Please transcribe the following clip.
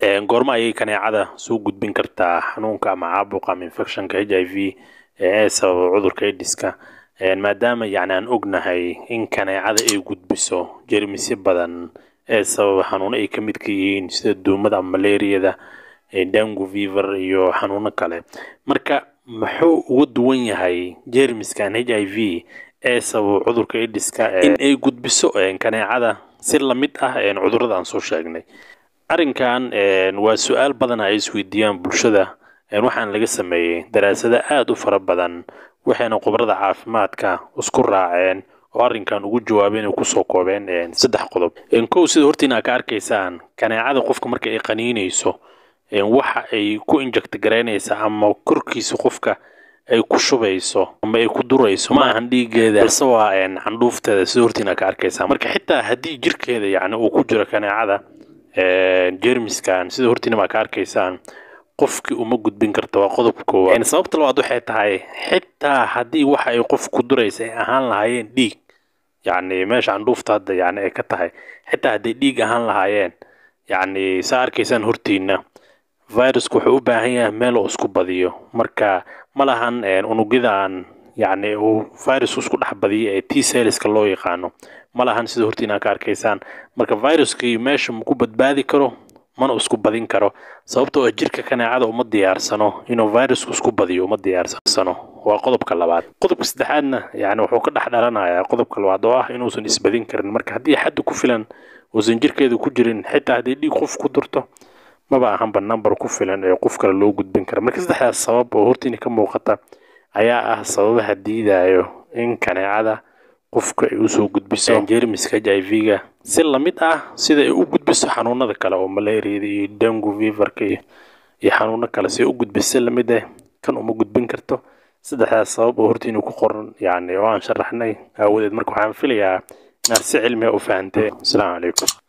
goormo ayay kaneecada soo gudbin kartaa xanuunka ama caabuqa ama infectionka h i v ee sababa cudurka aidiska maadaama yani aan ognahay in kaneecada ay gudbiso jermisyo badan ee sababa xanuuno ay ka midka yihiin sida duumada ama malaariyada dangu fever iyo xanuuno kale marka muxuu uga duwan yahay jermiskan h i v ee sababa cudurka aidiska in ay gudbiso kaneecada si lamid ah cudurada aan soo sheegnay arrinkan waa su-aal badan ay isweydiiyaan bulshada waxaana laga sameeyey daraasado aada u fara badan waxayna khubarada caafimaadka isku raaceen oo arrinkan ugu jawaabeen oo kusoo koobeen saddex qodob kow sida hortiina ka arkaysaan kaneecada qofka marka ay qaniinayso waxa ay ku inject garaynaysaa ama korkiisa qofka ay ku shubayso ama ay ku durayso ma ahan dhiigeeda balse waa candhuufteeda sida hortiina ka arkaysaa marka xitaa haddii jirkeeda yani uu ku jiro kaneecada jermiskan sida hortiina baa ka arkaysaan qofkii uma gudbin karta waa qodob koowaad sababta labaad waxay tahay xitaa haddii waxa ay qof ku duraysa ay ahaan lahaayeen dhiig yacni meesha candhuufta hadda yani ay ka tahay xitaa hadday dhiig ahaan lahaayeen yacni saa arkaysaan hortiina virusku wuxuu u baahan yahay meel oo isku badiyo marka ma lahan unugyadan yacni uu virusku isku dhex badiyay ee t cellska loo yaqaano ma lahan sida hortiina ka arkaysaan marka viruskii meesha maku badbaadi karo mana isku badin karo sababtoo ah jirka kaneecada uma diyaarsano inuu virusku isku badiyo uma diyaarsano waa qodobka labaad qodobka saddexaadna yani wuxuu ka dhex dhalanayaa qodobka labaad oo ah inuusan isbadin karin marka haddii xaddi ku filan uusan jirkeedu ku jirin xitaa haddii dhiig qof ku durto maba ahanba number ku filan ee qof kale loo gudbin kara marka saddexdaas sabab oo hortiina ka muuqata ayaa ah sababaha diidayo in kaneecada qofka ay usoo gudbiso jermiska h i v-ga si lamid ah sida ay u gudbiso xanuunada kale oo malaariyada iyo dangu feverka iyo iyo xanuuno kale si ay u gudbiso si lamid ah kan uma gudbin karto saddexdaas sabab oo hortiina ku qoran yani oo aan sharaxnay aawadeed marka waxaan filayaa inaad si cilmiga u fahanteen asalaamu calaykum